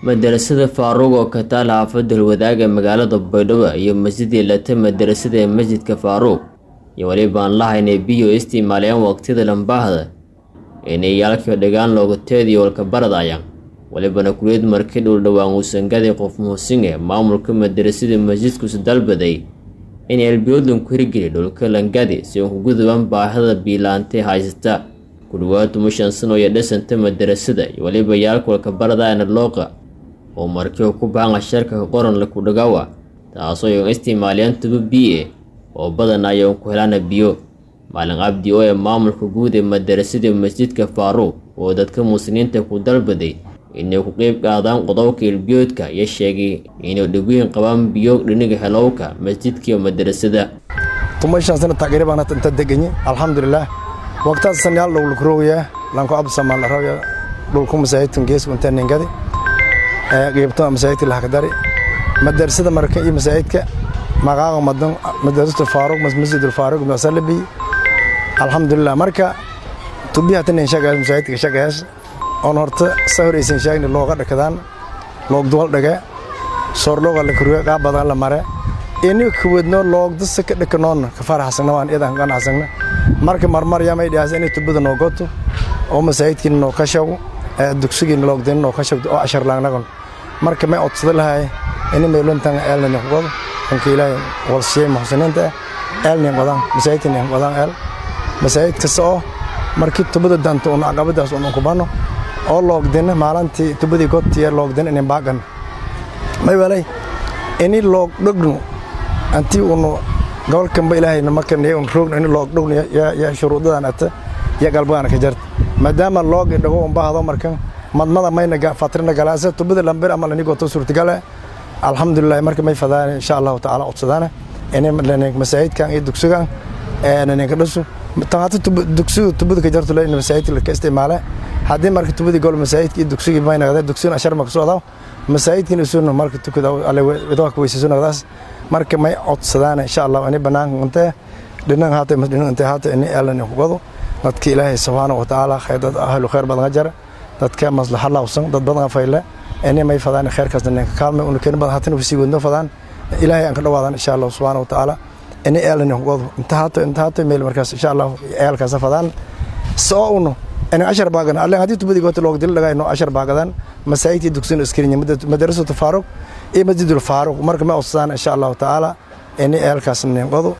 madarasada faaruq oo ka taal xaafadda Halwadaaga magaalada Baydhabo iyo masjidii lata madarasada ee masjidka faaruq iyo weliba aan lahaynay biyo isticmaalayaan waqtiyada lambaahda inay yaalkii dhagaan looga teediyo walka baradayaan walibana kuliyad markii dhul dhowaan uusan gaday qof muusinge maamulka madarasada masjidkuusu dalbaday in elbiyoodlan ku hirgeli dhulka langadi si uu ku gudubaan baahida biilaantay haysata ku dhawaad tumushan sano iyo dhisanta madarasada iyo weliba yaalka walka baradayana looqa oo markii ku bahan sharka qoran la ku dhagawa taasoo ay isticmaalayaan tubo biye oo badan ay ku helaan biyo maalin cabdi oo ee maamulka guud ee madarasada masjidka faaruq oo dadka muslimiinta ku dalbaday inay ku qeyb qaadaan qodobka ilbiyoodka iyo sheegay inay dhigooyin qabaan biyo dhiniga helowka masjidka iyo madarasada tumashan sana taqriban inta deganyi alxamdulilah waqtaas sanyaal dhow lukroogaya lanko absamaan la rabaya dhulku masaajidkan geesku inta ningadi qeybto masaajidka lahakadari madarasada marka iyo masaajidka maqaaqa madan madarasatu faaruq masjidul faaruq masalabi alxamdulilah marka tubiha tanin shaqaas masaajidka shaqaas on horta sa horeysan sheegni looga dhakadaan loogduwal dhage soorlooga la kuriyo qaab badan la mare ini kuwadno loogdasa ka dhakanoon ka faraxsagna waan idan qanacsagna marka marmar yamay dhiyaas inay tubada noo goto oo masaajidkiina noo ka shago dugsigiina loogdayna noo ka shagto oo ashar laagnagon marka may odsada lahay ini meelontan eelnani qodo anka ilaahay walsiyey muxsiniinta eelni qodaan masaajidkani qodaan eel masaajid kasta oo markii tubada danta un caqabadaas un kubano oo loogdina maalintii tubadii godtiya loogdina inin baagan may walay ini loog dhogno antii unu gobolkanba ilaahayna markan un roogno ini loog dhogno ya shuruudadan ata ya galbagaana ka jarta maadaama loogi dhago un bahdo markan madmada mayna fatrina galaasa tubada lambir ama lani goto suurtagale alxamdulilah marka may fadaan insha allahu tacaala codsadaana ini masaajidkan iyo dugsigan naninka dhasu tanhata dugsiga tubada ka jarto in masaajidka ka isticmaale haddii marka tubadii gol masaajidka iyo dugsigii may naqdee dugsigana ashar ma kasoo adaw masaajidkina isuuna marka tukada alle idoo ka weysayso naqdaas marka may codsadaan insha allah ini banaanka intee dhinan haata dhinan intee haata ini eelan kugado dadka ilaahay subxaana wa tacaala dad ahlu khayr badan jara dadka maslaxa lawsan dad badan fayle ini may fadaan khayrkaasna ninka kaalmay una keeni badan haatan sii wadno fadaan ilaahay aan ka dhawaadaan insha allah subxaana wa tacaala ini eelan kugado inta haata inta haata meel markaas insha allah eelkaas fadaan soo uno in ashar baagan alle haddii tubadii goota looga dil dhagayno ashar baagadan masaajidkii dugsin iskirinya madarasatu faaruq iyo masjidul faaruq marka ma codsadaan insha allahu tacaala ini eelkaas ninqodo